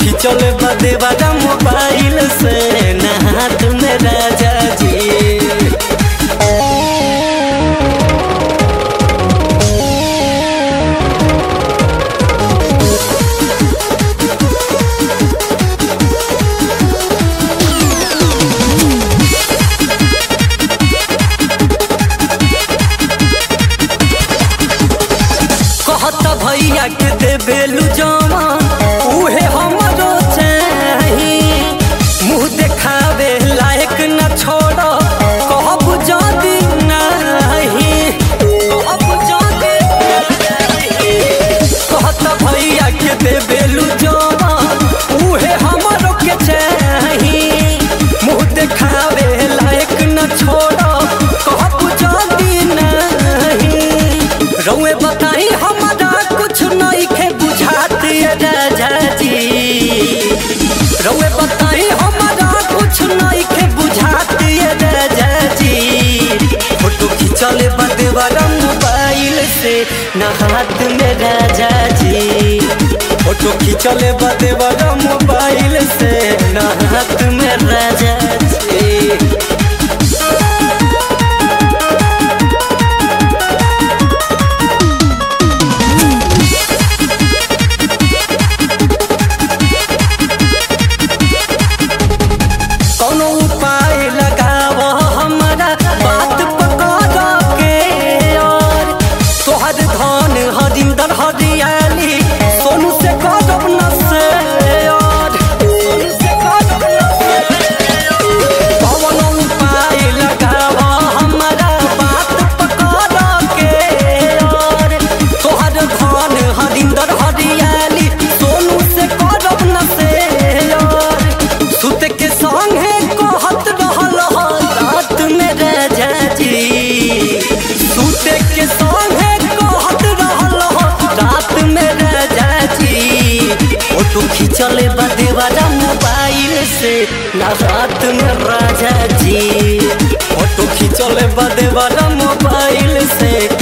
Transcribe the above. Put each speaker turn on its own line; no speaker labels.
खींचल बदे वाला मोबाइल से ना हाथ में राजा जी कहत भैया के देबेलू जमा उहे हमरो चाही मुंह देखावे लायक न छोड़ कहब जदी नाही कहब जदी नाही कहत भैया के देबेलू जमा उहे हमरो के चाही मुंह देखावे लायक न छोड़ कहब जदी नाही रउए बताई हमारा कुछ नहीं के बुझाते राजा जी रउए बताई हमारा कुछ नहीं के बुझाते राजा जी फोटो खींचले बदे वाला मोबाइल से ना हाथ में राजा जी फोटो खींचले बदे वाला मोबाइल से ना हाथ में राजा जी कौनो उपाय लगाव हमारा बात पकड़ के और तोहर धन हरिंदर हरियाली सोनू से करब न से और सोनू से करब न से कौनो उपाय लगाव हमारा बात पकड़ के और तोहर धन हरिंदर हरियाली सोनू से करब न से और सुत के संगे कहत रहल ह रात में राजा जी सुत के संगे कहत रहल ह रात में राजा जी फोटो खींचले बदे वाला मोबाइल से ना रात में राजा जी फोटो खींचले बदे वाला मोबाइल से